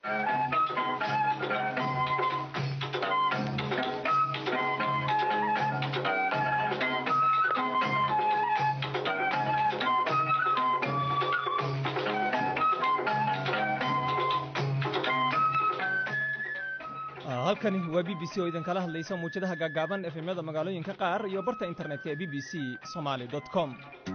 halkani waa b b c oo idinkala hadlaysa muwjadaha gaagaaban efemyada magaalooyinka qaar iyo barta internetka ee b b c somaali com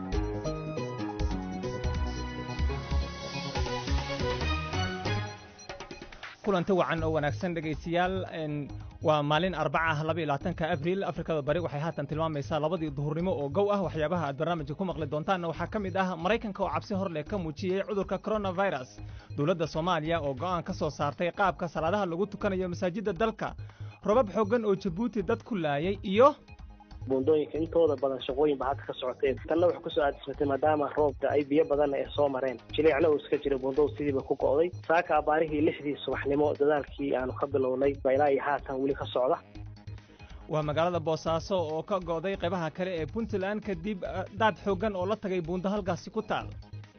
kulanti wacan oo wanaagsan dhegaystayaal waa maalin arbaca ah laba iyo labaatanka abriil afrikada bari waxay haatan tilmaamaysaa labadii duhurnimo oo gow ah waxyaabaha aad barnaamijka ku maqli doontaanna waxaa ka mid ah maraykanka oo cabsi hor leh ka muujiyey cudurka coronavirus dowladda soomaaliya oo go'aan ka soo saartay qaabka salaadaha lagu tukanayo masaajidda dalka robab xooggan oo jabuuti dad ku laayay iyo buundooyinka intooda badan shaqooyin ba hadda ka socotee tanna waxay kusoo aadismatay maadaama roobka ay biyo badanna ay soo mareen jileecna uu iska jira buundow sidiiba ku go'day saaka abaarihii lixdii subaxnimo dadaalkii aanu ka bilownay ba ilaa iyo haatan weli ka socda waa magaalada boosaaso oo ka go'day qaybaha kale ee puntland kadib daad xooggan oo la tagay buundo halkaasi ku taal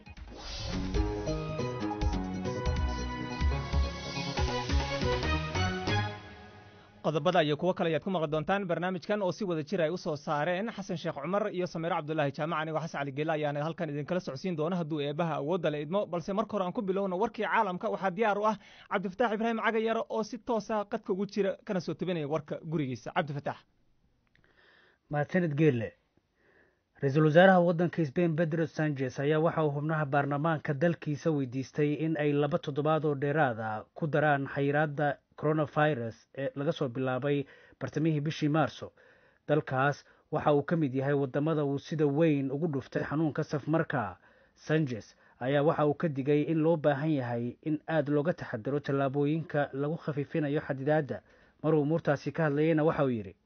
qodobada iyo kuwo kale ayaad ku maqli doontaan barnaamijkan oo si wada jir ay u soo saareen xasan sheekh cumar iyo samiiro cabdulaahi jaamac anigoo xasan cali geela ayaana halkan idinkala socodsiin doona hadduu eebaha awoodda la idmo balse marka hore aan ku bilowno warkii caalamka waxaa diyaar u ah cabdifataax ibraahim cagayaro oo si toosa qadka ugu jira kana soo tebinaya warka gurigiisa cabdifataax mahadsanid geelle ra-iisul wasaaraha waddanka sbain bedro sanchez ayaa waxa uu xubnaha baarlamaanka dalkiisa weydiistay in ay laba toddobaad oo dheeraad ah ku daraan xayiraadda coronavirus ee laga soo bilaabay bartamihii bishii maarso dalkaas waxa uu ka mid yahay waddamada uu sida weyn ugu dhuftay xanuunka safmarka sanchez ayaa waxa uu ka digay in loo baahan yahay in aad looga taxadiro tallaabooyinka lagu khafiifinayo xadidaadda maruu umuurtaasi ka hadlayeyna waxa uu yidhi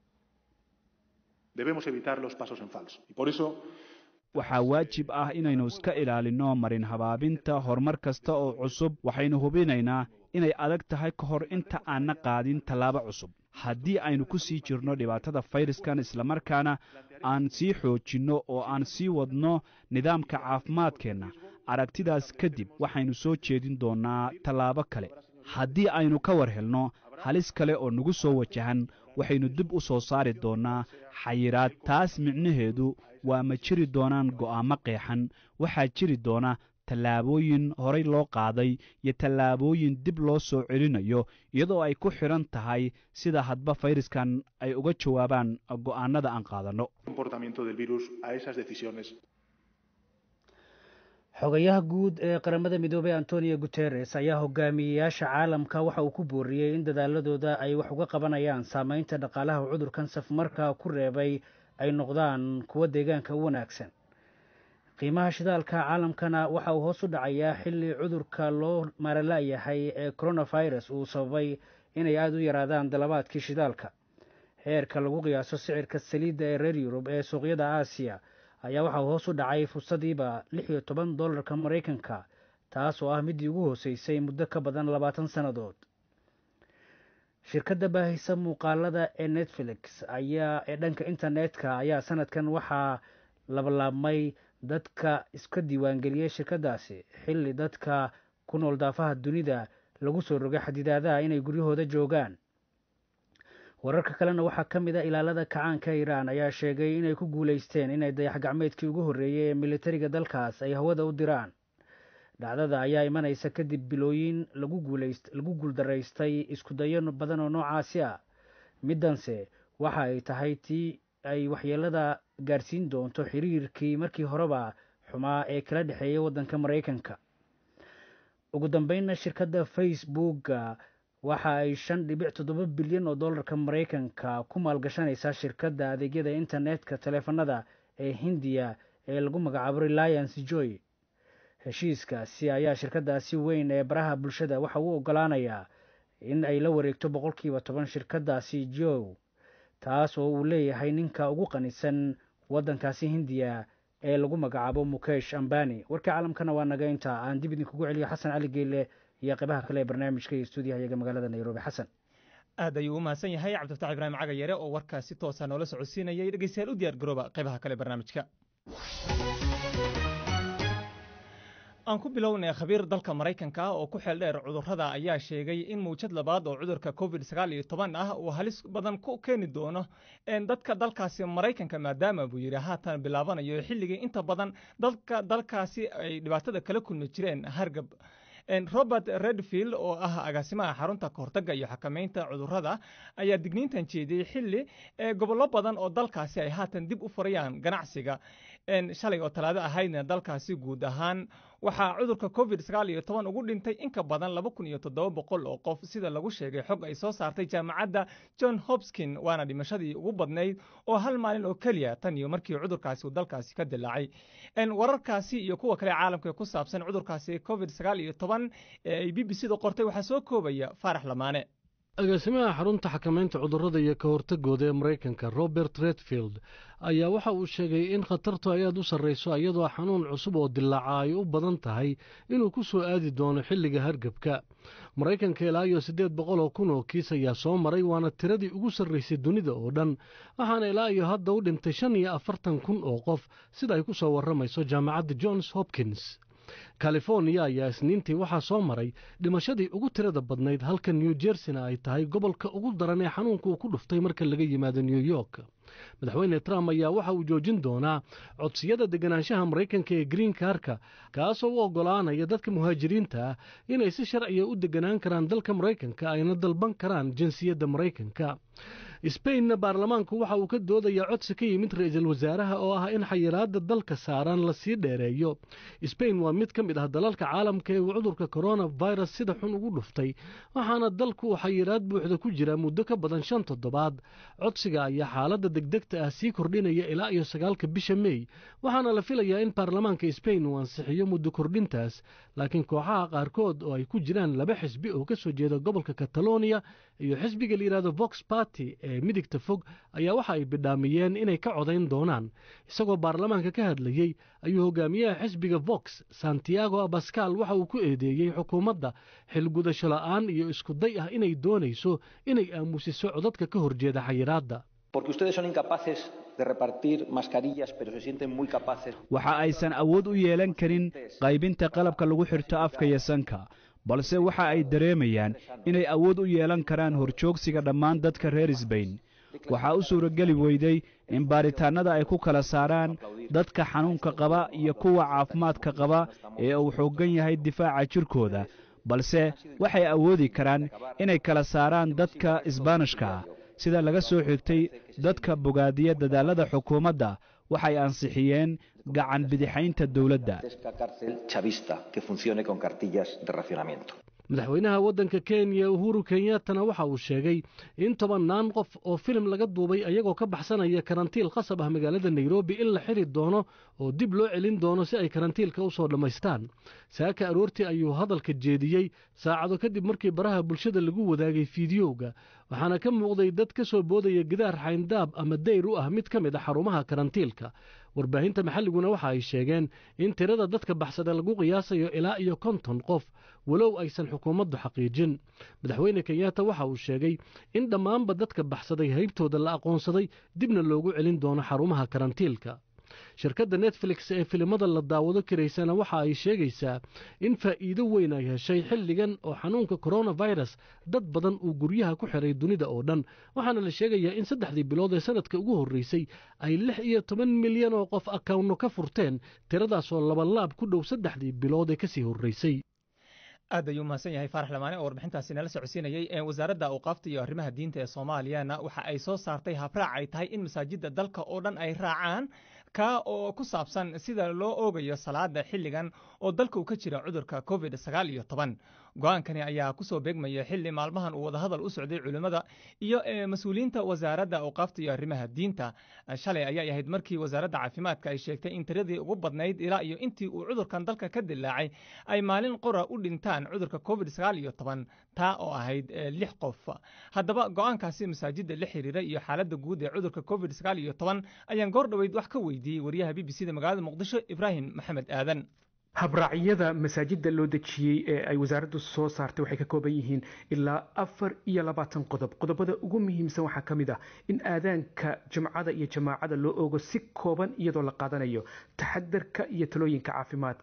waxaa waajib ah inaynu iska ilaalinno marin habaabinta horumar kasta oo cusub waxaynu hubinaynaa inay adag tahay ka hor inta aanna qaadin tallaabo cusub haddii aynu ku sii jirno dhibaatada fayraskan islamarkaana aan sii xoojinno oo aan sii wadno nidaamka caafimaadkeenna aragtidaas kadib waxaynu soo jeedin doonnaa tallaabo kale haddii aynu ka war helno halis kale oo nagu soo wajahan waxaynu dib u soo saari doonnaa xayiraad taas micnaheedu waa ma jiri doonaan go'aamo qeexan waxaa jiri doona tallaabooyin horay loo qaaday iyo tallaabooyin dib loo soo celinayo iyadoo ay ku xidhan tahay sida hadba fayraskan ay uga jawaabaan go'aanada aan qaadanno xogayaha guud ee qaramada midoobey antonio guteres ayaa hogaamiyeyaasha caalamka waxa uu ku booriyey in dadaaladooda ay wax uga qabanayaan saameynta dhaqaalaha cudurkan safmarka ku reebay ay noqdaan kuwo deegaanka u wanaagsan qiimaha shidaalka caalamkana waxa uu hoos u dhacayaa xilli cudurka loo maarala'yahay ee coronavirus uu sababay inay aada u yaraadaan dalabaadkii shidaalka heerka lagu qiyaaso sicirka saliidda ee reer yurub ee suuqyada aasiya ayaa waxa uu hoos u dhacay fursadiiba lix iyo toban dollarka maraykanka taas oo ah middii ugu hooseysay muddo ka badan labaatan sannadood shirkadda baahisa muuqaalada ee netflix ayaa ee dhanka internetka ayaa sanadkan waxaa labalaabmay dadka iska diiwaangeliyey shirkaddaasi xilli dadka ku nool daafaha dunida lagu soo rogay xadidaadaha inay guryahooda joogaan wararka kalena waxaa ka mid a ilaalada kacaanka iiraan ayaa sheegay inay ku guulaysteen inay dayax gacmeedkii ugu horreeyey ee militariga dalkaas ay hawada u diraan dhacdada ayaa imanaysa kadib bilooyin lagu guuldaraystay iskudayo badan oo noocaasi ah middanse waxa ay tahay tii ay waxyeelada gaarsiin doonto xiriirkii markii horeba xumaa ee kala dhexeeyay waddanka maraykanka ugu dambeynna shirkadda facebooka waxa ay shan dhibic toddoba bilyan oo dollarka maraykanka ku maalgashanaysaa shirkadda adeegyada internetka taleefanada ee hindiya ee lagu magacaabo reliance joy heshiiskaasi ayaa shirkaddaasi weyn ee baraha bulshada waxa uu ogolaanayaa in ay la wareegto boqolkiiba toban shirkaddaasi jow taas oo uu leeyahay ninka ugu qanisan waddankaasi hindiya ee lagu magacaabo mukesh ambani warka caalamkana waa naga inta aan dib idinkugu celiyo xasan cali geelle iyo qaybaha kale ee barnaamijka iyo stuudiyaha iyaga magaalada nairobi xasan aad ayuu u mahadsan yahay cabdifatax ibraahim cagayare oo warkaa si toosa noola socodsiinayay dhegeystayaal u diyaar garooba qaybaha kale barnaamijka aan ku bilownay khabiir dalka maraykanka oo ku xeel dheer cudurrada ayaa sheegay in mawjad labaad oo cudurka covid sagaal iyo toban ah uu halis badan ku keeni doono dadka dalkaasi maraykanka maadaama buu yidhi haatan bilaabanayo xilligii inta badan dadka dalkaasi ay dhibaatada kala kulmi jireen hargab robert redfield oo ah agaasimaha xarunta kahortaga iyo xakameynta cudurrada ayaa digniintan jeediyey xilli gobollo badan oo dalkaasi ay haatan dib u furayaan ganacsiga shalay oo talaado ahaydna dalkaasi guud ahaan waxaa cudurka covid sagaal iyo toban ugu dhintay in ka badan laba kun iyo toddoba boqol oo qof sida lagu sheegay xog ay soo saartay jaamacadda john hopskin waana dhimashadii ugu badnayd oo hal maalin oo keliya tan iyo markii cudurkaasi uu dalkaasi ka dilaacay wararkaasi iyo kuwa kale caalamka ee ku saabsan cudurkaasi covid sagaal iyo toban ee ay b b c da qortay waxaa soo koobaya faarax lamaane agaasimaha xarunta xakamaynta cudurrada iyo ka hortagooda ee maraykanka robert redfield ayaa waxa uu sheegay in khatartu ay aad u sarrayso iyadoo xanuun cusub oo dilaaca ay u badan tahay inuu ku soo aadi doono xilliga hargebka maraykanka ilaa iyo siddeed boqol oo kun oo kiis ayaa soo maray waana tiradii ugu sarraysay dunida oo dhan waxaana ilaa iyo hadda u dhintay shan iyo afartan kun oo qof sida ay ku soo warramayso jaamacadda johns hopkins californiya ayaa isniintii waxaa soo maray dhimashadii ugu tirada badnayd halka new jerseyna ay tahay gobolka ugu daran ee xanuunka uu ku dhuftay marka laga yimaado new york madaxweyne trump ayaa waxa uu joojin doonaa codsiyada deganaanshaha maraykanka ee green karka kaasoo u oggolaanaya dadka muhaajiriinta ah inay si sharciya u deganaan karaan dalka maraykanka ayna dalban karaan jinsiyadda maraykanka sbainna baarlamaanku waxa uu ka doodayaa codsi ka yimid ra-iisul wasaaraha oo ah in xayiraadda dalka saaran lasii dheereeyo sbain waa mid ka mid ah dalalka caalamka ee uu cudurka koronafirus sida xun ugu dhuftay waxaana dalku uu xayiraad buuxda ku jira muddo ka badan shan toddobaad codsiga ayaa xaaladda degdegta ah sii kordhinaya ilaa iyo sagaalka bisha mey waxaana la filayaa in baarlamaanka sbain uu ansixiyo muddo kordhintaas laakiin kooxaha qaarkood oo ay ku jiraan laba xisbi oo ka soo jeeda gobolka kataloniya iyo xisbiga la yidhahdo vox party ee midigta fog ayaa waxa ay bidhaamiyeen inay ka codayn doonaan isagoo baarlamaanka ka hadlayey ayuu hogaamiyaha xisbiga vox santiago abascal waxa uu ku eedeeyey xukuumadda xilgudasho la'aan iyo iskuday ah inay doonayso inay aamusiso codadka ka horjeeda xayiraadda waxa aysan awood u yeelan karin qaybinta qalabka lagu xirto afka iyo sanka balse waxa ay dareemayaan inay awood u yeelan karaan horjoogsiga dhammaan dadka reer sbain waxaa u suurageli weyday in baaritaannada ay ku kala saaraan dadka xanuunka qaba iyo kuwa caafimaadka qaba ee uu xooggan yahay difaaca jirkooda balse waxay awoodi karaan inay kala saaraan dadka isbaanishka ah sida laga soo xigtay dadka bogaadiya dadaallada xukuumadda waxay ansixiyeen gacan bidixaynta dowladda madaxweynaha waddanka kenya uhuru kenyattana waxa uu sheegay in tobannaan qof oo filim laga duubay ayagoo ka baxsanaya karantiil qasab ah magaalada nairobi in la xiri doono oo dib loo celin doono si ay karantiilka u soo dhammaystaan saaka aroortii ayuu hadalka jeediyey saacado kadib markii baraha bulshada lagu wadaagay fiidiyowga waxaana ka muuqday dad ka soo boodaya gidaar xayndaab ama dayr u ah mid ka mid a xarumaha karantiilka warbaahinta maxalliguna waxa ay sheegeen in tirada dadka baxsada lagu qiyaasayo ilaa iyo konton qof walow aysan xukuumaddu xaqiijin madaxweyne kenyatta waxa uu sheegay in dhammaanba dadka baxsaday haybtooda la aqoonsaday dibna loogu celin doono xarumaha karantiilka shirkadda netflix ee filimada la daawado karaysana waxa ay sheegaysaa in faa'iido weyn ay heshay xilligan oo xanuunka koronafirus dad badan uu guryaha ku xiray dunida oo dhan waxaana la sheegayaa in saddexdii bilood ee sanadka ugu horreysay ay lix iyo toban milyan oo qof akawnno ka furteen tiradaasoo labalaab ku dhow saddexdii bilood ee kasii horreysay aad ayuu mahadsan yahay faarax lamaane oo warbixintaasi nala socodsiinayey wasaaradda awqaafta iyo arrimaha diinta ee soomaaliyana waxa ay soo saartay habraac ay tahay in masaajidda dalka oo dhan ay raacaan kaa oo ku saabsan sida loo oogayo salaada xilligan oo dalka uu ka jira cudurka covid sagaal iyo toban go-aankani ayaa kusoo beegmaya xilli maalmahan uu wadahadal u socday culimmada iyo mas-uuliyiinta wasaaradda awqaafta iyo arrimaha diinta shalay ayay ahayd markii wasaaradda caafimaadka ay sheegtay in tiradii ugu badnayd ilaa iyo intii uu cudurkan dalka ka dilaacay ay maalin qora u dhintaan cudurka covid sagaal iyo toban taa oo ahayd lix qof haddaba go-aankaasi masaajidda la xiriira iyo xaaladda guud ee cudurka covid sagaal iyo toban ayaan goor dhoweyd wax ka weydiiyey wariyaha b b c da magaalada muqdisho ibraahim maxamed aadan habraacyada masaajidda loo dejiyey ee ay wasaaraddu soo saartay waxay ka kooban yihiin ilaa afar iyo labaatan qodob qodobada ugu muhiimsan waxaa ka mid ah in aadaanka jimcada iyo jamaacada loo ogo si kooban iyadoo la qaadanayo taxadarka iyo talooyinka caafimaadka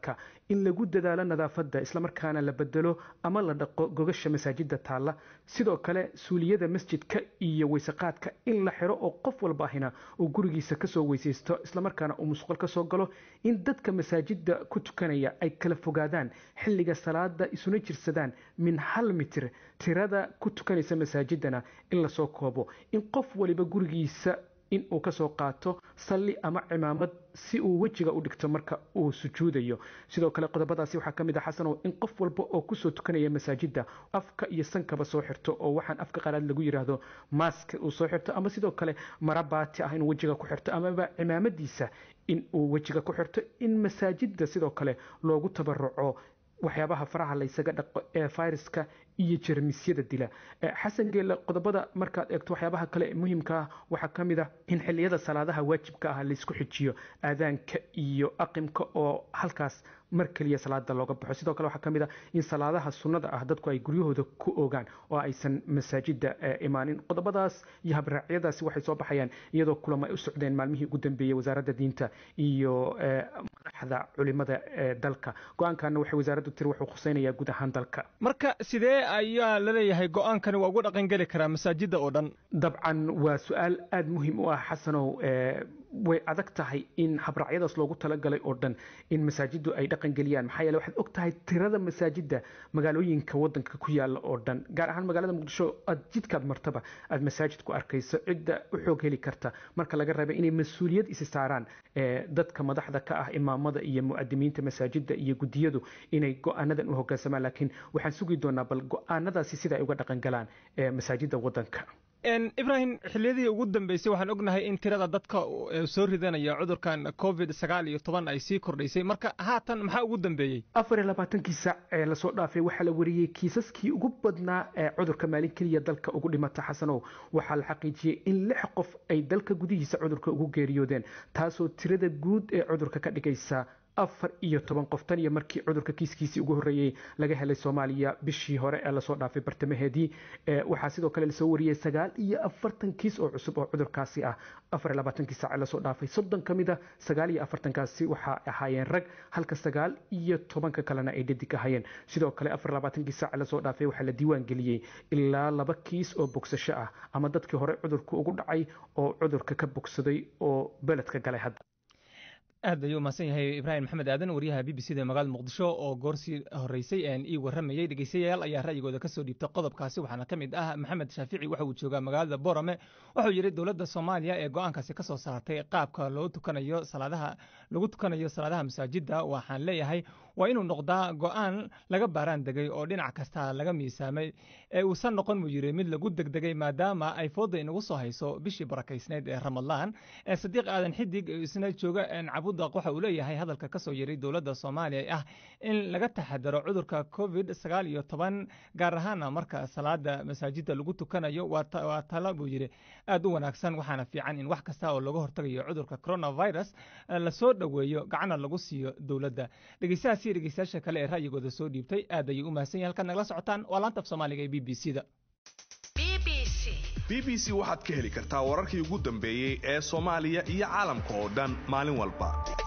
in lagu dadaalo nadaafadda islamarkaana la bedelo ama la dhaqo gogasha masaajida taalla sidoo kale suuliyada masjidka iyo weysaqaadka in la xiro oo qof walba ahina uu gurigiisa kasoo weysaysto islamarkaana uu musqul kasoo galo in dadka masaajida ku tukanaya ay kala fogaadaan xilliga salaada isuna jirsadaan min hal mitir tirada ku tukanaysa masaajidana in lasoo koobo in qof waliba gurigiisa in uu kasoo qaato salli ama cimaamad si uu wejiga u dhigto marka uu sujuudayo sidoo kale qodobadaasi waxaa ka mid ah xasanow in qof walba oo kusoo tukanaya masaajida afka iyo sankaba soo xirto oo waxaan afka qalaad lagu yidhaahdo maaska uu soo xirto ama sidoo kale mara baati ah inuu wejiga ku xirto amaba cimaamadiisa in uu wejiga ku xirto in masaajida sidoo kale loogu tabaruco waxyaabaha faraha laysaga dhaqo ee fayraska iyo jermisyada dila xasan geelle qodobada markaad eegto waxyaabaha kale ee muhiimka ah waxaa ka mid ah in xilliyada salaadaha waajibka ah laysku xijiyo aadaanka iyo aqimka oo halkaas mar keliya salaada looga baxo sidoo kale waxaa ka mid ah in salaadaha sunnada ah dadku ay guryahooda ku ogaan oo aysan masaajida imaanin qodobadaas iyo habraacyadaasi waxay soo baxayaan iyadoo kulamo ay u socdeen maalmihii ugu dambeeyey wasaaradda diinta iyo madaxda culimada ee dalka go-aankana waxay wasaaraddu tiri wuxuu khuseynayaa guud ahaan dalka marka sidee ayaa laleeyahay go-aankani waa ugu dhaqangeli karaa masaajida oo dhan dabcan waa su-aal aada muhiim u ah xasanow way adag tahay in habraacyadaas loogu talagalay oo dhan in masaajidu ay dhaqangeliyaan maxaa yeele waxaad og tahay tirada masaajida magaalooyinka wadanka ku yaala oo dhan gaar ahaan magaalada muqdisho aad jidkaad martaba aad masaajid ku arkayso cidda u xoog heli karta marka laga reebay inay mas-uuliyad isi saaraan dadka madaxda ka ah imaamada iyo mu'adimiinta masaajida iyo guddiyadu inay go-aanadan u hogaansamaan laakiin waxaan sugi doonaa bal go-aanadaasi sida ay uga dhaqangalaan masaajida wadanka ibrahim xilliyadii ugu dambeysay waxaan ognahay in tirada dadka soo ridanaya cudurkan covid sagaal iyo toban ay sii kordhaysay marka haatan maxaa ugu dambeeyey afar iyo labaatankii saac ee lasoo dhaafay waxaa la wariyey kiisaskii ugu badnaa ee cudurka maalin keliya dalka ugu dhimata xasanow waxaa la xaqiijiyey in lix qof ay dalka gudihiisa cudurka ugu geeriyoodeen taasoo tirada guud ee cudurka ka dhigaysa afar iyo toban qof tan iyo markii cudurka kiiskiisii ugu horreeyey laga helay soomaaliya bishii hore ee lasoo dhaafay bartamaheedii waxaa sidoo kale lasoo wariyey sagaal iyo afartan kiis oo cusub oo cudurkaasi ah afar iyo labaatankii saac ee lasoo dhaafay soddon ka mid a sagaal iyo afartankaasi waxaa ahaayeen rag halka sagaal iyo tobanka kalena ay dhadig ahaayeen sidoo kale afar iyo labaatankii saac ee lasoo dhaafay waxaa la diiwaan geliyey ilaa laba kiis oo bogsasho ah ama dadkii hore cudurka ugu dhacay oo cudurka ka bogsaday oo beledka galay hadda aad ayuu umahadsan yahay ibraahim maxamed aadan wariyaha b b c da magaalada muqdisho oo goorsii horeysay ii waramayey dhegeystayaal ayaa ra'yigooda kasoo dhiibtay qodobkaasi waxaana ka mid ah maxamed shaafici waxa uu joogaa magaalada borame wuxuu yidhi dowladda soomaaliya ee go-aankaasi kasoo saartay qaabka loo tukanayo salaadaha lagu tukanayo salaadaha masaajida waxaan leeyahay waa inuu noqdaa go-aan laga baaraan degay oo dhinac kasta laga miisaamay ee uusan noqon buu yidhi mid lagu degdegay maadaama ay fooda inagu soo hayso bishii barakaysneyd ee ramadaan sadiiq aadan xidig isna jooga cabudaq waxa uu leeyahay hadalka kasoo yiray dowladda soomaaliya ah in laga taxadaro cudurka covid sagaal iyo toban gaar ahaana marka salaada masaajida lagu tukanayo waa talo buu yidhi aad u wanaagsan waxaana fiican in wax kasta oo laga hortagayo cudurka coronavirus lasoo dhoweeyo gacana lagu siiyo dowladda dhegeystahaasi dhegeystayaasha kale ee ra'yigooda soo dhiibtay aad ayay u mahadsan yahay halkaad nagala socotaan waa laanta af soomaaliga ee b b c da b b c waxaad ka heli kartaa wararkii ugu dambeeyey ee soomaaliya iyo caalamka oo dhan maalin walba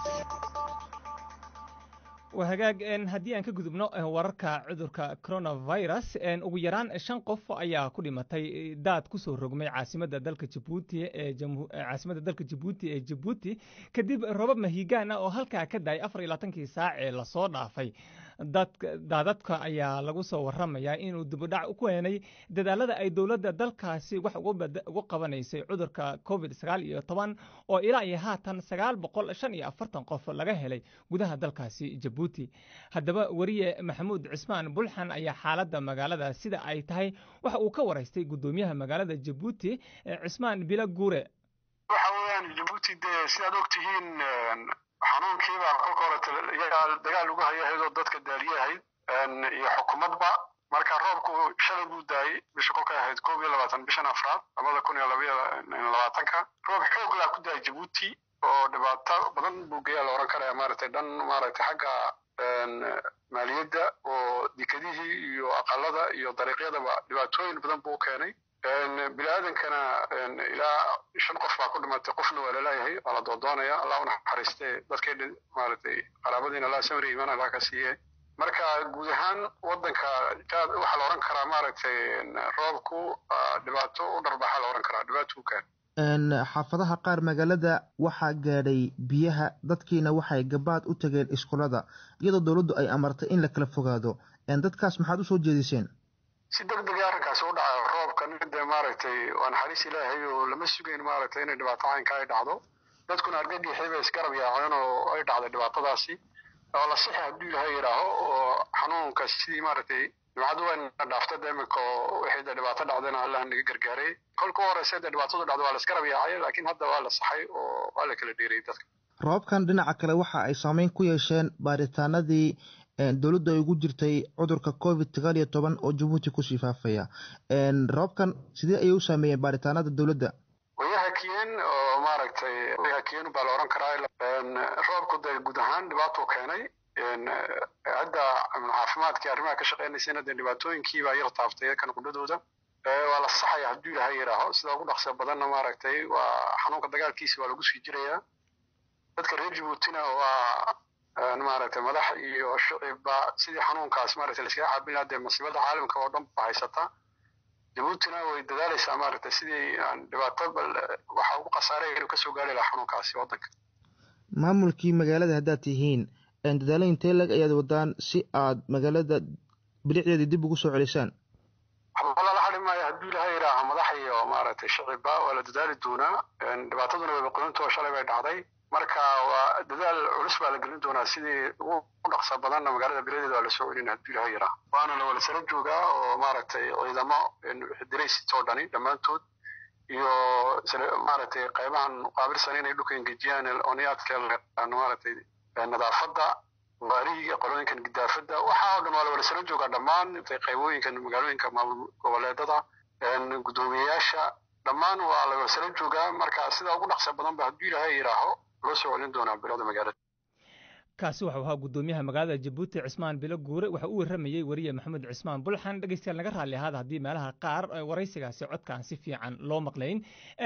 waa hagaag haddii aan ka gudubno wararka cudurka coronavirus ugu yaraan shan qof ayaa ku dhimatay daad kusoo rogmay caasimadda dalka jabuuti ee caasimadda dalka jabuuti ee jabuuti kadib robab mahigaan ah oo halkaa ka daayay afar iyo labaatankii saac ee lasoo dhaafay daadadka ayaa lagu soo waramayaa inuu dibudhac ku keenay dadaalada ay dowladda dalkaasi wax ugu qabanaysay cudurka covid sagaal iyo toban oo ilaa iyo haatan sagaal boqol shan iyo afartan qof laga helay gudaha dalkaasi jabuuti haddaba weriye maxamuud cismaan bulxan ayaa xaaladda magaalada sida ay tahay waxa uu ka waraystay guddoomiyaha magaalada jabuuti cismaan bila guure waxa weeyaan jabuuti dee sidaad ogtihiin xanuunkiiba kolka hore iyagaa dagaal ugu hayahaydoo dadka daaliyahayd iyo xukuumadba marka roobku shalay buu daayey bisha kolkay ahayd koob iyo labaatan bishan afraad labada kun iyo labaiyo labaatanka roob xoog laa ku daayay jabuuti oo dhibaato badan buu geeyaa la oran karaya maaragtay dhan maaragtay xagga maaliyadda oo dekadihii iyo aqalada iyo dariiqyadaba dhibaatooyin badan buu keenay bini aadankana ilaa shan qof baa ku dhimatay qofna waa laleeyahay waa la doodoonaya allah u naxariiste dadkay maaragtay qaraabadiina allah samri iman allah ka siiye marka guud ahaan waddanka jaad waxaa la odhan karaa maaragtay roobku dhibaato u dharbaxa la odhan karaa dhibaato u keen xaafadaha qaar magaalada waxaa gaadhay biyaha dadkiina waxay gabaad u tageen iskuulada iyadoo dowladdu ay amartay in la kala fogaado dadkaas maxaad usoo jeediseen si deg dega arrinkaas u dhaca roobkan dee maaragtay waa naxariis ilaahay oo lama sugayn maaragtay inay dhibaato caynka ay dhacdo dadkuna argagixii bay isgarab yaaceen oo ay dhacday dhibaatadaasi oo la sixi hadduu ilaahay yidhaaho oo xanuunka sidii maaragtay jimcadu wayna dhaafta de iminka oo wixii dee dhibaato dhacdayna allah naga gargaaray kolka u horeysa dee dhibaatadu dhacdo waa la isgarab yaacay laakiin hadda waa la saxay oo waa la kala dheerayay dadka roobkan dhinaca kale waxa ay saameyn ku yeesheen baaritaanadii dowladdu ay ugu jirtay cudurka covid sagaal iyo toban oo jabuuti kusii faafaya roobkan sidee ayay u saameeyeen baaritaanada dowladda way hakiyeen oo maaragtay way hakiyeen baa la odhan karaa roobku dee guud ahaan dhibaatuu keenay hadda caafimaadkii arrimaha ka shaqeynaysayna dee dhibaatooyinkii baa yar taaftay kan qudhadooda waa la saxaya hadduu ilaahay yidhaaho sida ugu dhaqsa badanna maaragtay waa xanuunka dagaalkiisa waa lagu sii jirayaa dadka reer jabuutina waa maaragtay madax iyo shicibba sidii xanuunkaas maaragtay laiskaga caabin lahaa dee masiibada caalamka oo dhan ba haysata jabuutina way dadaalaysaa maaragtay sidii aan dhibaato bal waxa ugu khasaaray inuu kasoo gaari lahaa xanuunkaasi waddanka maamulkii magaalada haddaad tihiin dadaalo intee lag ayaad wadaan si aad magaalada bilicdeedii dib ugu soo celisaan waxba lala hadhi maayo hadduu ilaahay yidhaaha madax iyo maaragtay shicibba waa la dadaali doonaa dhibaataduna wayba qoyintoo shalay bay dhacday marka waa dadaal culus baa la gelin doonaa sidii ugu dhaqsa badanna magaalada biladeeda waa lasoo celin hadduu ilahay yaraa waana la wada sara joogaa oo maaragtay ciidamo diraysit oo dhani dhammaantood iyo maaragtay qaybahan qaabilsan inay dhulka engejiyaan oniyaadka maaragtay nadaafadda waarihiga qolooyinkan gidaafadda waxaa oo dhan waa la wada sara joogaa dhammaan qaybooyinkan magaalooyinka maamul goboleedada guddoomiyeyaasha dhammaan waa la wada sara joogaa marka sida ugu dhaqsa badan ba hadduu ilaahay yidhaaho loo soo celin doonaa bilada magaalada kaasi waxau ahaa guddoomiyaha magaalada jabuuti cismaan bilo guure waxa uu warramayey weriye maxamed cismaan bulxan dhegeystayaal naga raalli ahaada haddii meelaha qaar waraysigaasi codkaan si fiican loo maqlayn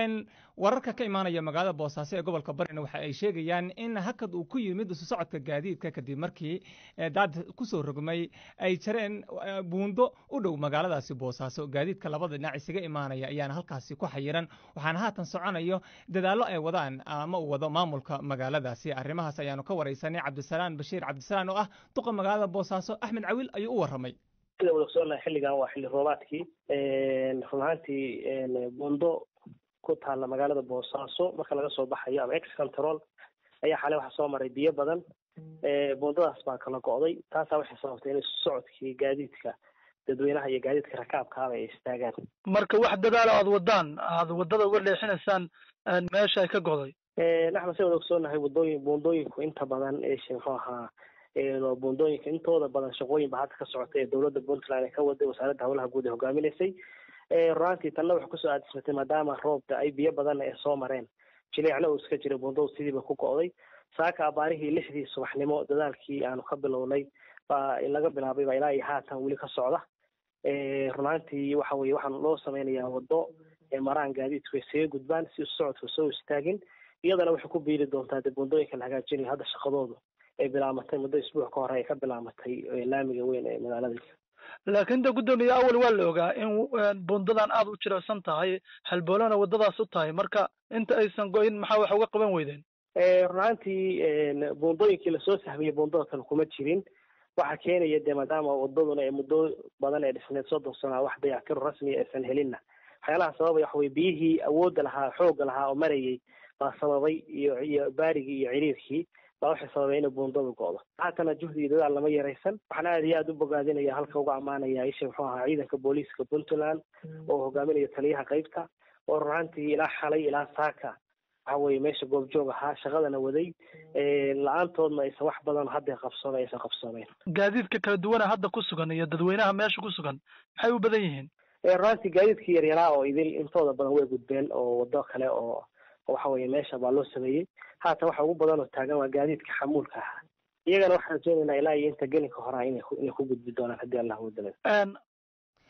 wararka ka imaanaya magaalada boosaaso ee gobolka barina waxa ay sheegayaan in hakad uu ku yimid isu socodka gaadiidka kadib markii daad kusoo rogmay ay jareen buundo u dhow magaaladaasi boosaaso gaadiidka labada dhinac isaga imaanaya ayaana halkaasi ku xayiran waxaana haatan soconayo dadaallo ay wadaan ama uu wado maamulka magaaladaasi arrimahaas ayaanu ka waraysanay cabdisalaan bashiir cabdisalaan oo ah duqa magaalada boosaaso axmed cawil ayuu u warramay sida wada ogsoonnahay xilligan waa xilli roobaadkii run ahaantii buundo ku taalla magaalada boosaaso marka laga soo baxayo ama ex control ayaa xalay waxaa soo maray biyo badan buundadaas baa kala go'day taasaa waxay sababtay in isu socodkii gaadiidka dadweynaha iyo gaadiidka rakaabkaaba ay istaagaan marka wax dadaalo aada wadaan aada waddada uga leexinaysaan meesha ay ka go'day axmed se wada ogsoonahay wadooyin buundooyinku inta badan muxuu ahaa buundooyinka intooda badan shaqooyin ba hadda ka socota ee dowladda puntland ee ka waday wasaaradda howlaha guud ee hogaaminaysay runaantii tanna waxay kusoo aadismatay maadaama roobka ay biyo badan ee soo mareen jileecna uu iska jiray buundadu sidiiba ku go'day saaka abaarihii lixdii subaxnimo dadaalkii aanu ka bilownay baa laga bilaabay baa ilaa iyo haatan weli ka socda runaantii waxa weye waxaan loo sameynayaa waddo maraan gaadiidku isaga gudbaan si socodka soo istaagin iyadana waxay ku biiri doontaa dee buundooyinka la hagaajinayo hadda shaqadoodu ay bilaamatay muddo isbuuc ka hore ay ka bilaamatay laamiga weyn ee magaalada laakiin de guddoomiye awal waa la ogaa in buundadan aada u jirarsan tahay halboolana waddadaas u tahay marka inta aysan goyin maxaa wax uga qaban weydeen runaantii buundooyinkii lasoo sahmiyey buundada kale kuma jirin waxaa keenaya dee maadaama wadaduna ee muddo badan ee dhisneed soddon sano wax dayactiro rasmiya aysan helinna waxyaalaha sababay waxa weye biyihii awoodda lahaa xoogga lahaa oo marayay baa sababay iyo iyo baarigii iyo ciriirkii baa waxay sababay inay buundadu go'do haatana juhdi iyo dadaal lama yaraysan waxaan aad iyo aada u bogaadinaya halka uga ammaanaya isha muxuu ahaa ciidanka booliiska puntland oo hogaaminaya taliyaha qaybta oo runaantii ilaa xalay ilaa saaka waxa weye meesha goobjoog ahaa shaqadana waday la-aantoodna aysan wax badan hadda qabsoomay aysan qabsoomeyn gaadiidka kala duwana hadda ku sugan iyo dadweynaha meesha ku sugan maxay u badan yihiin runaantii gaadiidkii yaryaraa oo idil intooda badan way gudbeen oo waddo kale oo waxa weye meesha baa loo sameeyey haatan waxa ugu badan oo taagan waa gaadiidka xamuulka ahaa iyagana waxaan rajeynaynaa ilaa iyo inta gelinka horaa inay inay ku gudbi doonaan haddii allah wadala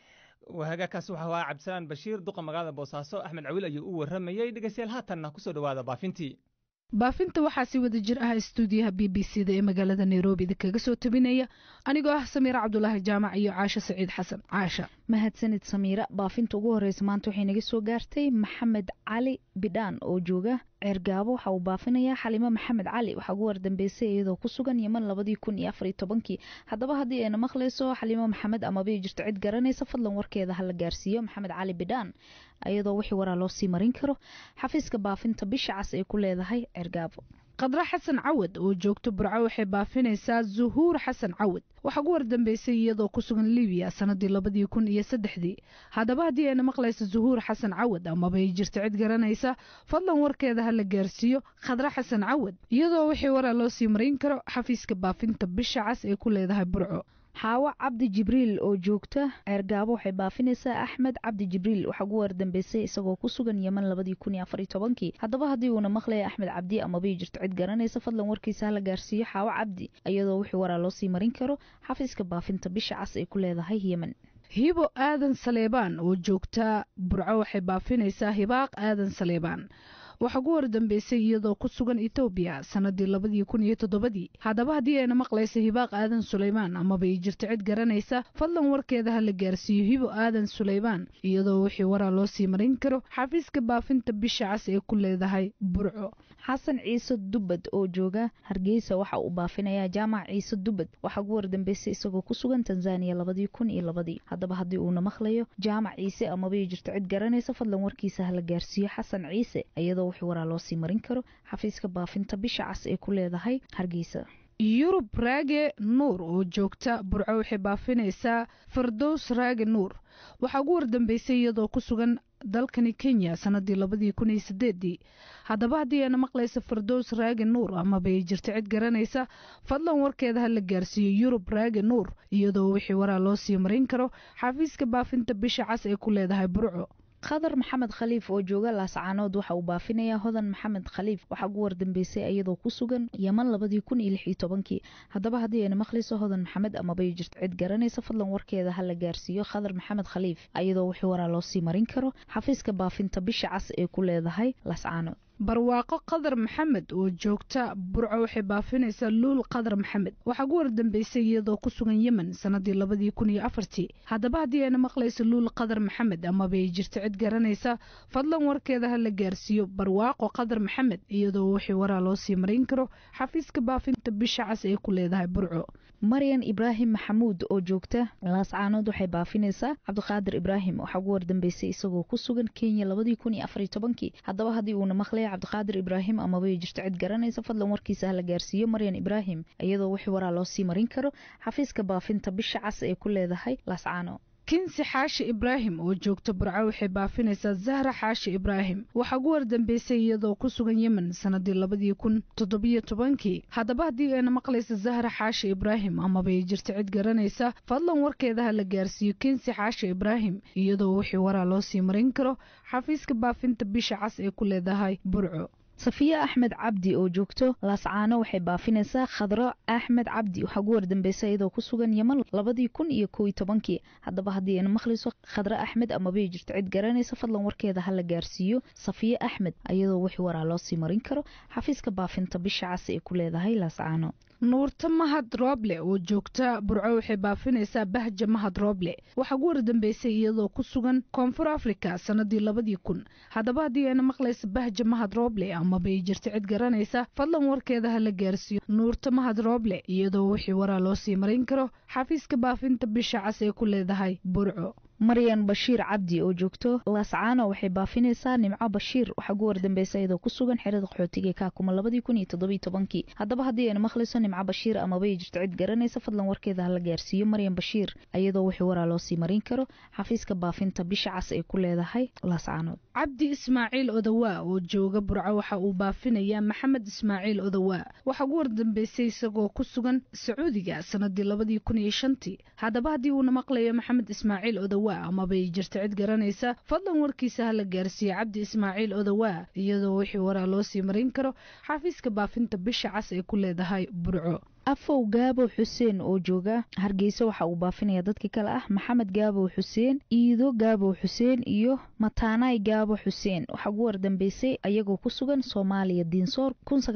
wahagaakaas waxa ahaa cabdisalaan bashiir duqa magaalada boosaaso axmed cawil ayuu u warramayey dhegeystayaal haatanna kusoo dhowaada baafintii baafinta waxaa si wada jir ah stuudiyaha b b c da ee magaalada nairobi idinkaga soo tabinaya anigoo ah samiira cabdulaahi jaamac iyo caasho saciid xasan caasha mahadsanid samiira baafinta ugu horeysa maanta waxay naga soo gaartay maxamed cali bidhaan oo jooga ceergaabo waxa uu baafinayaa xalimo maxamed cali waxaa ugu wardambeysay iyadoo ku sugan yeman labadii kun iyo afariyo tobankii haddaba haddii ayna maqlayso xalimo maxamed amaba jirto cid garanaysa fadlan warkeeda hala gaarsiiyo maxamed cali bidhaan iyadoo wixii waraa loo sii marin karo xafiiska baafinta bisha cas ay ku leedahay ceergaabo qadra xasan cawad oo joogto burco waxay baafinaysaa zuhuur xasan cawad waxaa ugu wardambeysay iyadoo ku sugan libiya sanadii labadii kun iyo saddexdii haddaba haddii ayna maqlaysa zuhuur xasan cawad amaba ay jirto cid garanaysa fadlan warkeeda ha la gaarsiiyo khadra xasan cawad iyadoo wixii waraa loo sii marin karo xafiiska baafinta bisha cas ay ku leedahay burco xaawo cabdi jibriil oo joogta ceergaabo waxay baafinaysaa axmed cabdi jibriil waxaa ugu wardambeysay isagoo ku sugan yeman labadii kun iyo afariyo tobankii haddaba haddii uuna maqlaya axmed cabdi amaba jirto cid garanaysa fadlan warkiisa hala gaarsiiyo xaawo cabdi iyadoo wixii waraa loo sii marin karo xafiiska baafinta bisha cas ay ku leedahay yemen hibo aadan saleebaan oo joogta burco waxay baafinaysaa hibaaq aadan saleebaan waxaa ugu wardambeysay iyadoo ku sugan etoobiya sanadii labadii kun iyo toddobadii haddaba haddii ayna maqlaysa hibaaq aadan suleymaan amaba ay jirto cid garanaysa fadlan warkeeda ha la gaarsiiyo hibo aadan suleymaan iyadoo wixii waraa loo sii marin karo xafiiska baafinta bisha cas ee ku leedahay burco xasan ciise dubbad oo jooga hargeysa waxa uu baafinayaa jaamac ciise dubbad waxaa ugu wardambeysay isagoo ku sugan tanzaniya labadii kun iyo labadii haddaba haddii uuna maqlayo jaamac ciise amaba ay jirto cid garanaysa fadlan warkiisa ha la gaarsiiyo xasan ciise iyadoo wixii waraa loo sii marin karo xafiiska baafinta bisha cas ee ku leedahay hargeysa yurub raage nuur oo joogta burco waxay baafinaysaa fardows raage nuur waxaa ugu wardambeysay iyadoo ku sugan dalkani kenya sanadii labadii kun iyo sideedii haddaba haddii ayna maqlaysa fardows raage nuur amaba ay jirto cid garanaysa fadlan warkeeda ha la gaarsiiyo yurub raage nuur iyadoo wixii waraa loo sii marin karo xafiiska baafinta bisha cas ee ku leedahay burco khadar maxamed khaliif oo jooga laascaanood waxa uu baafinayaa hodan maxamed khaliif waxaa ugu wardambeysay iyadoo ku sugan yeman labadii kun iyo lix iyo tobankii haddaba haddii ayna maqlayso hodan maxamed amabay jirto cid garanaysa fadlan warkeeda ha la gaarsiiyo khadar maxamed khaliif iyadoo wixii waraa loo sii marin karo xafiiska baafinta bisha cas ee ku leedahay laascaanood barwaaqo qadar maxamed oo joogta burco waxay baafinaysaa luul qadar maxamed waxaa ugu wardambeysay iyadoo ku sugan yemen sanadii labadii kun iyo afartii haddaba haddii ayna maqlayso luul qadar maxamed amaba ay jirto cid garanaysa fadlan warkeeda ha la gaarsiiyo barwaaqo qadar maxamed iyadoo wixii waraa loo sii marin karo xafiiska baafinta bisha cas ee ku leedahay burco maryan ibraahim maxamuud oo joogta laascaanood waxay baafinaysaa cabdiqaadir ibraahim waxaa ugu wardambeysay isagoo ku sugan kenya labadii kun iyo afariyo tobankii haddaba haddii uuna maqlaya cabdiqaadir ibraahim amaba jirto cid garanaysa fadlan warkiisa hala gaarsiiyo maryan ibraahim iyadoo wixii waraa loo sii marin karo xafiiska baafinta bisha cas ee ku leedahay laascaanood kinsi xaashi ibraahim oo joogta burco waxay baafinaysaa zahra xaashi ibraahim waxaa ugu wardambeysay iyadoo ku sugan yemen sanadii labadii kun toddobiyo tobankii haddaba haddii ayna maqlaysa zahra xaashi ibraahim amaba ay jirto cid garanaysa fadlan warkeeda ha la gaarsiiyo kinsi xaashi ibraahim iyadoo wixii waraa loo sii marin karo xafiiska baafinta bisha cas ee ku leedahay burco safiya axmed cabdi oo joogto laascaano waxay baafinaysaa khadro axmed cabdi waxaa ugu wardambeysay iyadoo ku sugan yeman labadii kun iyo kow iyo tobankii haddaba haddii ayna maqlayso khadro axmed amabay jirto cid garanaysa fadlan warkeeda ha la gaarsiiyo safiya axmed iyadoo wixii waraa loo sii marin karo xafiiska baafinta bisha cas ee ku leedahay laascaano nuurta mahad rooble oo joogta burco waxay baafinaysaa bahja mahad rooble waxaa ugu wardambeysay iyadoo ku sugan koonfur africa sanadii labadii kun haddaba haddii ayna maqlaysa bahja mahad rooble amaba ay jirto cid garanaysa fadlan warkeeda ha la gaarsiiyo nuurta mahad rooble iyadoo wixii waraa loo sii marin karo xafiiska baafinta bisha cas ee ku leedahay burco maryan bashiir cabdi oo joogto laascaano waxay baafinaysaa nimco bashiir waxaa ugu wardambeysay iyadoo ku sugan xerada qaxootiga kaakuma labadii kun iyo toddobiyo tobankii haddaba haddii ayna maqlayso nimco bashiir amabay jirto cid garanaysa fadlan warkeeda ha la gaarsiiyo maryan bashiir iyadoo wixii waraa loo sii marin karo xafiiska baafinta bisha cas ay ku leedahay laascaanood cabdi ismaaciil odawaa oo jooga burco waxa uu baafinayaa maxamed ismaaciil odawaa waxaa ugu wardambeysay isagoo ku sugan sacuudiga sanadii labadii kun iyo shantii haddaba haddii uuna maqlayo maxamed ismaaciil odawaa amabay jirto cid garanaysa fadlan warkiisa ha la gaarsiiyo cabdi ismaaciil odawaa iyadoo wixii waraa loo sii marin karo xafiiska baafinta bisha cas ee ku leedahay burco afow gaabow xuseen oo jooga hargeysa waxa uu baafinaya dadka kale ah maxamed gaabow xuseen iido gaabow xuseen iyo mataanaay gaabo xuseen waxaa ugu wardambeysay ayagoo ku sugan soomaaliya diinsoor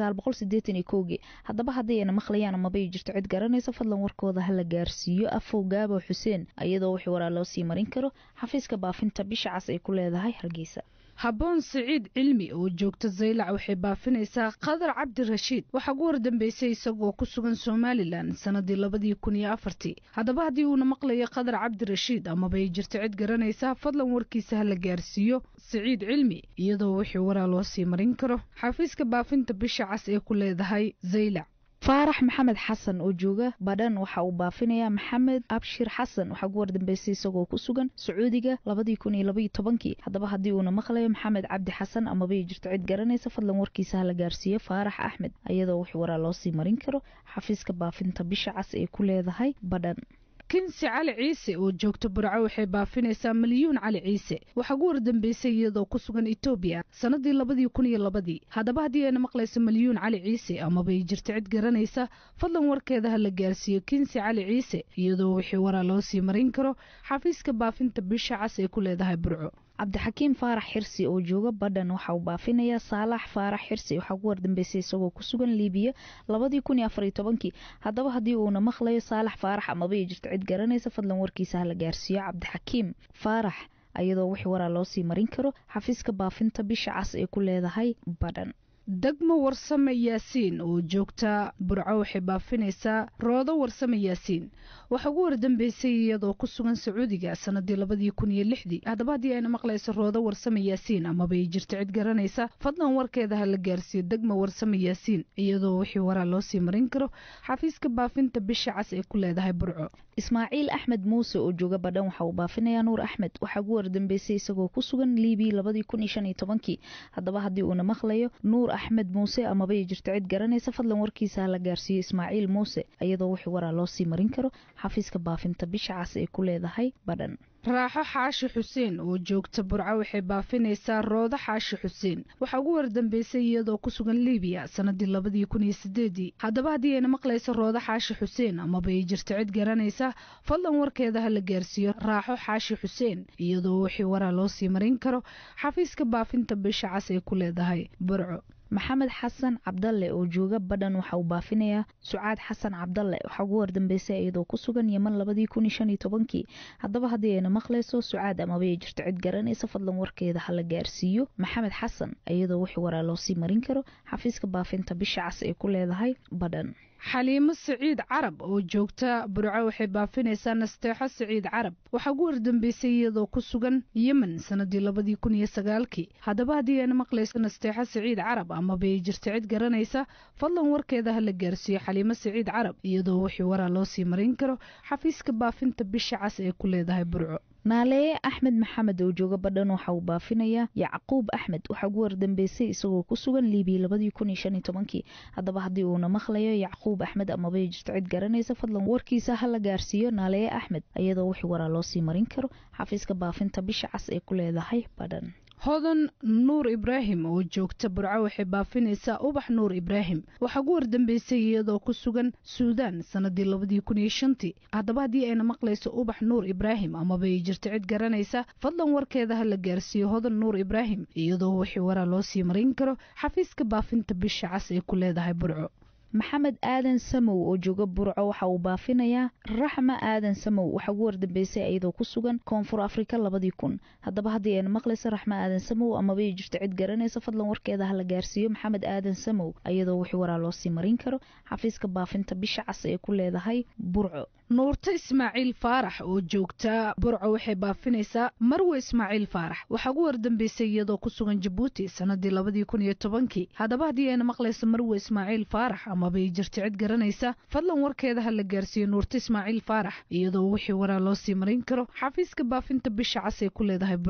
kii haddaba haddii ayna maqlayaan amabay jirto cid garanaysa fadlan warkooda hala gaarsiiyo afow gaabow xuseen iyadoo wixii waraa loo sii marin karo xafiiska baafinta bisha cas ay ku leedahay hargeysa habboon siciid cilmi oo joogta zaylac waxay baafinaysaa qadar cabdirashiid waxaa ugu wardambeysay isagoo ku sugan somalilan sanadii labadii kun iyo afartii haddaba haddii uuna maqlayo qadar cabdirashiid amabay jirto cid garanaysa fadlan warkiisa hala gaarsiiyo siciid cilmi iyadoo wixii waraa loo sii marin karo xafiiska baafinta bisha cas ee ku leedahay zaylac faarax maxamed xasan oo jooga badhan waxa uu baafinayaa maxamed abshir xasan waxaa ugu wardambeysay isagoo ku sugan sacuudiga labadii kun iyo labaiyo tobankii haddaba haddii uuna maqlayo maxamed cabdi xasan amabay jirto cid garanaysa fadlan warkiisa hala gaarsiiyo faarax axmed iyadoo wixii waraa loo sii marin karo xafiiska baafinta bisha cas ee ku leedahay badhan kinsi cali ciise oo joogta burco waxay baafinaysaa milyuun cali ciise waxaa ugu wardambeysay iyadoo ku sugan etoobiya sannadii labadii kun iyo labadii haddaba haddii ayna maqlayso milyuun cali ciise amabay jirto cid garanaysa fadlan warkeeda ha la gaarsiiyo kinsi cali ciise iyadoo wixii waraa loo sii marin karo xafiiska baafinta bisha cas ee ku leedahay burco cabdixakiim faarax xirsi oo jooga badhan waxa uu baafinayaa saalax faarax xirsi waxaa ugu wardambeysay isagoo ku sugan liibiya labadii kun iyo afariyo tobankii haddaba haddii uuna maqlayo saalax faarax amabay jirto cid garanaysa fadlan warkiisa hala gaarsiiyo cabdixakiim faarax iyadoo wixii waraa loo sii marin karo xafiiska baafinta bisha cas ee ku leedahay badhan degmo warsame yaasiin oo joogta burco waxay baafinaysaa roodo warsame yaasiin waxaa ugu wardambeysay iyadoo ku sugan sacuudiga sanadii labadii kun iyo lixdii haddaba haddii ayna maqlayso roodo warsame yaasiin amabay jirto cid garanaysa fadlan warkeeda ha la gaarsiiyo degmo warsame yaasiin iyadoo wixii waraa loo sii marin karo xafiiska baafinta bisha cas ee ku leedahay burco ismaaciil axmed muuse oo jooga badhan waxa uu baafinayaa nuur axmed waxaa ugu wardambeysay isagoo ku sugan liibiya labadii kun iyo shan iyo tobankii haddaba haddii uuna maqlayo nuur axmed muuse amabay jirto cid garanaysa fadlan warkiisa ha la gaarsiiyo ismaaciil muuse iyadoo wixii waraa loo sii marin karo xafiiska baafinta bisha cas ee ku leedahay badhan raaxo xaashi xuseen oo joogta burco waxay baafinaysaa roodo xaashi xuseen waxaa ugu wardambeysay iyadoo ku sugan liibiya sanadii labadii kun iyo sideedii haddaba haddii ayna maqlayso roodo xaashi xuseen amabay jirto cid garanaysa fadlan warkeeda ha la gaarsiiyo raaxo xaashi xuseen iyadoo wixii waraa loo sii marin karo xafiiska baafinta bisha cas ee ku leedahay burco maxamed xasan cabdalle oo jooga badhan waxa uu baafinayaa sucaad xasan cabdalle waxaa ugu wardambeysay iyadoo ku sugan yeman labadii kun iyo shan iyo tobankii haddaba haddii ayna maqlayso sucaad amabay jirto cid garanaysa fadlan warkeeda ha la gaarsiiyo maxamed xasan iyadoo wixii waraa loo sii marin karo xafiiska baafinta bisha cas ee ku leedahay badhan xaliimo siciid carab oo joogta burco waxay baafinaysaa nasteexo siciid carab waxaa ugu wardambeysay iyadoo ku sugan yemen sanadii labadii kun iyo sagaalkii haddaba haddii ayna maqlayso nasteexo siciid carab amabay jirto cid garanaysa fadlan warkeeda ha la gaarsiiyo xaliimo siciid carab iyadoo wixii waraa loo sii marin karo xafiiska baafinta bisha cas ee ku leedahay burco naaleeye axmed maxamed oo jooga badhan waxa uu baafinayaa yacquub axmed waxaa ugu wardambeysay isagoo ku sugan liibiya labadii kun iyo shan iyo tobankii haddaba haddii uuna maqlayo yacquub axmed amabay jirto cid garanaysa fadlan warkiisa ha la gaarsiiyo naaleeye axmed iyadoo wixii waraa loo sii marin karo xafiiska baafinta bisha cas ee ku leedahay badhan hodan nuur ibraahim oo joogta burco waxay baafinaysaa ubax nuur ibraahim waxaa ugu wardambeysay iyadoo ku sugan suudaan sanadii labadii kun iyo shantii haddaba haddii ayna maqlayso ubax nuur ibraahim amabay jirto cid garanaysa fadlan warkeeda ha la gaarsiiyo hodan nuur ibraahim iyadoo wixii waraa loo sii marin karo xafiiska baafinta bisha cas ee ku leedahay burco maxamed aadan samow oo jooga burco waxa uu baafinayaa raxma aadan samow waxaa ugu wardambeysay iyadoo ku sugan koonfur afrika labadii kun haddaba haddii ayna maqlayso raxma aadan samow amabay jirto cid garanaysa fadlan warkeeda ha la gaarsiiyo maxamed aadan samow iyadoo wixii waraa loo sii marin karo xafiiska baafinta bisha cas ee ku leedahay burco nuurto ismaaciil faarax oo joogta burco waxay baafinaysaa marwe ismaaciil faarax waxaa ugu wardambeysay iyadoo ku sugan jabuuti sanadii labadii kun iyo tobankii haddaba haddii ayna maqlayso marwe ismaaciil faarax amabay jirto cid garanaysa fadlan warkeeda ha la gaarsiiyo nuurto ismaaciil faarax iyadoo wixii waraa loo sii marin karo xafiiska baafinta bisha cas ee ku leedahay burco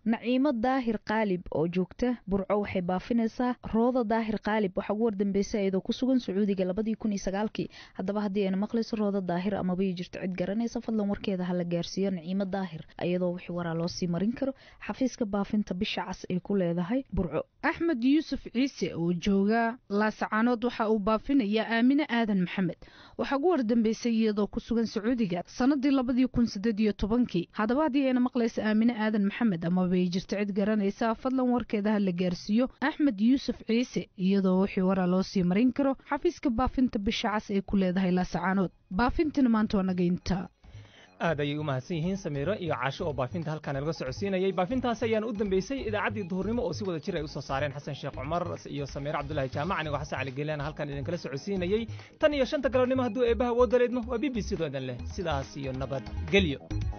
naciimo daahir qaalib oo joogta burco waxay baafinaysaa rooda daahir qaalib waxaa ugu wardambeysay iyadoo ku sugan sacuudiga labadii kun iyo sagaalkii haddaba haddii ayna maqlayso rooda daahir amaba ii jirto cid garanaysa fadlan warkeeda hala gaarsiiyo naciimo daahir iyadoo wixii waraa loo sii marin karo xafiiska baafinta bisha cas ay ku leedahay burco axmed yuusuf ciise oo jooga laasacaanood waxa uu baafinayaa aamine aadan maxamed waxaa ugu wardambeysay iyadoo ku sugan sacuudiga sanadii labadii kun sideed iyo tobankii haddaba haddii ayna maqlaysa aamine aadan maxamed amaba ay jirto cid garanaysa fadlan warkeeda ha la gaarsiiyo axmed yuusuf ciise iyadoo wixii waraa loo sii marin karo xafiiska baafinta bisha cas ay ku leedahay laasacaanood baafintina maanta waa naga intaa aad ayay u mahadsan yihiin samiiro iyo caasho oo baafinta halkaan laga socodsiinayay baafintaasi ayaan u dambeysay idaacaddii duhurnimo oo si wada jir ay usoo saareen xasan sheekh cumar iyo samiiro cabdulaahi jaamac anigoo xasan cali geelena halkaan idinkala socodsiinayay tan iyo shanta galabnimo hadduu eebbaha woo daleedmo waa b b c doo idin leh sidaas iyo nabadgelyo